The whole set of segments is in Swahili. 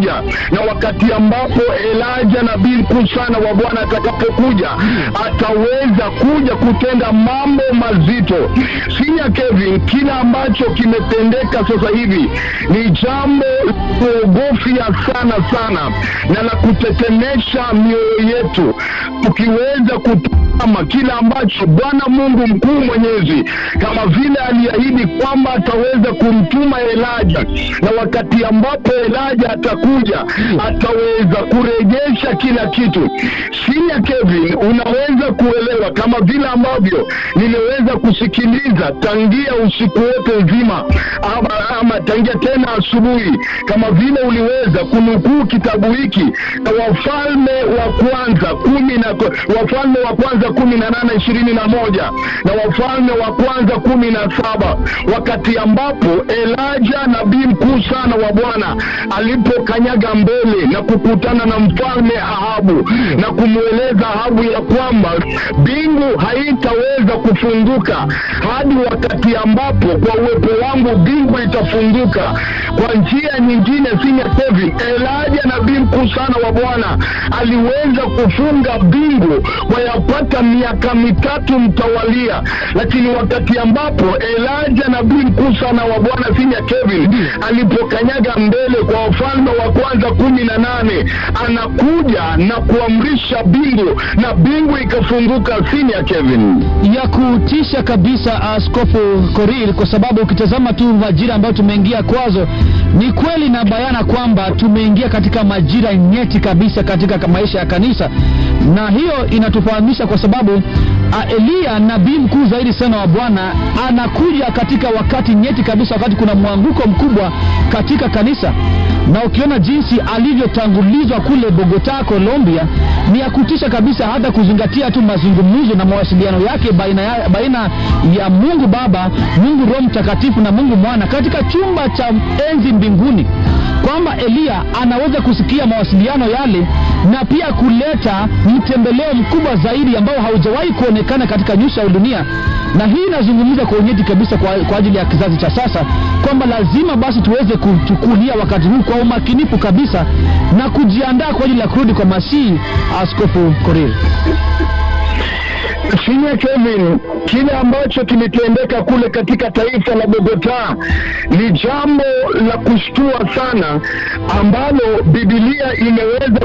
atakuja, na wakati ambapo Elijah nabii mkuu sana wa Bwana atakapokuja, ataweza kuja kutenda mambo mazito. Sinya Kevin, kila ambacho kimetendeka sasa hivi ni jambo la kuogofya sana sana na la kutetemesha mioyo yetu, tukiweza kutazama kila ambacho Bwana Mungu mkuu mwenyezi kama vile aliahidi kwamba ataweza kumtuma Elijah, na wakati ambapo Elijah atakuja ataweza kurejesha kila kitu. Sinya Kevin, unaweza kuelewa kama vile ambavyo niliweza kusikiliza tangia usiku wote nzima ama, ama tangia tena asubuhi, kama vile uliweza kunukuu kitabu hiki na Wafalme wa kwanza kumi na Wafalme wa kwanza kumi na nane ishirini na moja na Wafalme wa kwanza kumi na saba wakati ambapo Elijah nabii mkuu sana wa Bwana alipokanyaga mbele na kukutana na mfalme Ahabu na kumweleza Ahabu ya kwamba mbingu haitaweza kufunguka hadi wakati ambapo kwa uwepo wangu mbingu itafunguka. Kwa njia nyingine, sinya Kevin, Elijah nabii mkuu sana wa Bwana aliweza kufunga mbingu kwa yapata miaka mitatu mtawalia, lakini wakati ambapo Elijah nabii mkuu sana wa Bwana sinya Kevin alipokanyaga mbele kwa Wafalme wa kwanza kumi na nane anakuja na kuamrisha mbingu na mbingu ikafunguka. Sinya Kevin, ya kutisha kabisa, Askofu Korir, kwa sababu ukitazama tu majira ambayo tumeingia kwazo, ni kweli na bayana kwamba tumeingia katika majira nyeti kabisa katika maisha ya kanisa, na hiyo inatufahamisha kwa sababu uh, Eliya nabii mkuu zaidi sana wa Bwana anakuja katika wakati nyeti kabisa, wakati kuna mwanguko mkubwa katika kanisa, na ukiona jinsi alivyotangulizwa kule Bogota, Colombia, ni ya kutisha kabisa, hata kuzingatia tu mazungumzo na mawasiliano yake baina ya, baina ya Mungu Baba, Mungu Roho Mtakatifu na Mungu Mwana katika chumba cha enzi mbinguni, kwamba Eliya anaweza kusikia mawasiliano yale na pia kuleta mtembeleo mkubwa zaidi ambao haujawahi kuonekana katika nyuso ya dunia. Na hii inazungumza kwa unyeti kabisa kwa, kwa ajili ya kizazi cha sasa kwamba lazima basi tuweze kuchukulia wakati huu kwa umakinifu kabisa na kujiandaa kwa ajili ya kurudi kwa Masihi. Askofu Korir. Sinya Kevin, kile ambacho kilitendeka kule katika taifa la Bogota ni jambo la kushtua sana, ambalo Biblia imeweza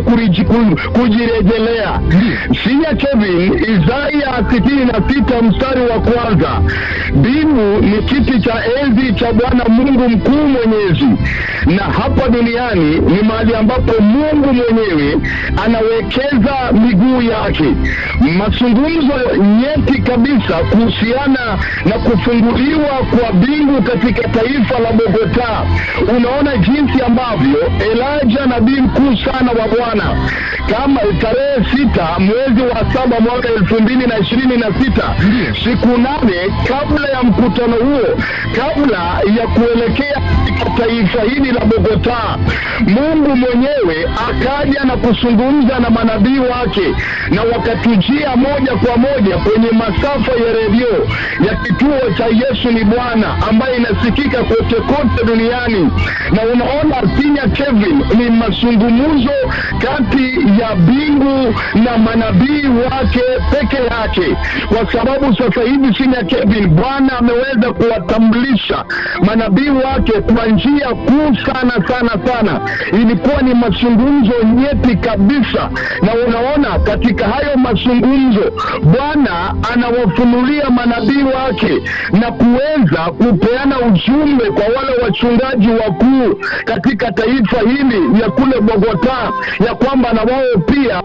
kujirejelea. Sinya Kevin, Isaya sitini na sita mstari wa kwanza, mbingu ni kiti cha enzi cha Bwana Mungu mkuu mwenyezi, na hapa duniani ni mahali ambapo Mungu mwenyewe anawekeza miguu yake. Mazungumzo nyeti kabisa kuhusiana na kufunguliwa kwa mbingu katika taifa la Bogota. Unaona jinsi ambavyo Elijah nabii mkuu sana wa Bwana kama tarehe sita mwezi wa saba mwaka elfu mbili na ishirini na sita siku nane kabla ya mkutano huo, kabla ya kuelekea katika taifa hili la Bogota, Mungu mwenyewe akaja na kuzungumza na manabii wake na wakatujia moja kwa moja kwenye masafa ya redio ya kituo cha Yesu ni Bwana ambayo inasikika kote kote duniani. Na unaona Sinya Kevin, ni mazungumzo kati ya mbingu na manabii wake peke yake, kwa sababu sasa hivi Sinya Kevin, Bwana ameweza kuwatambulisha manabii wake kwa njia kuu sana sana sana. Ilikuwa ni mazungumzo nyeti kabisa, na unaona katika hayo mazungumzo Bwana anawafunulia manabii wake na kuweza kupeana ujumbe kwa wale wachungaji wakuu katika taifa hili ya kule Bogota, ya kwamba na wao pia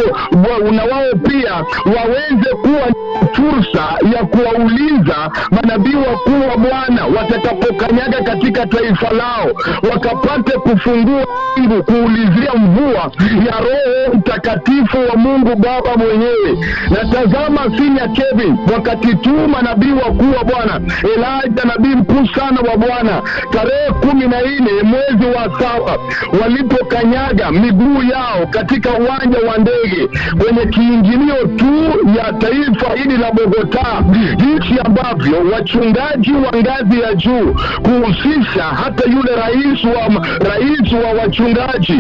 na wao pia waweze kuwa fursa ya kuwauliza manabii wakuu wa Bwana watakapokanyaga katika taifa lao, wakapate kufungua mbingu kuulizia mvua ya Roho Mtakatifu wa Mungu Baba mwenyewe. Na tazama, Sinya Kevin, wakati tu manabii wakuu wa Bwana Elijah nabii mkuu sana wa Bwana tarehe kumi na nne mwezi wa saba walipokanyaga miguu yao katika uwanja wa ndege kwenye kiingilio tu ya taifa hili la Bogota, jinsi ambavyo wachungaji wa ngazi ya juu kuhusisha hata yule rais wa rais wa wachungaji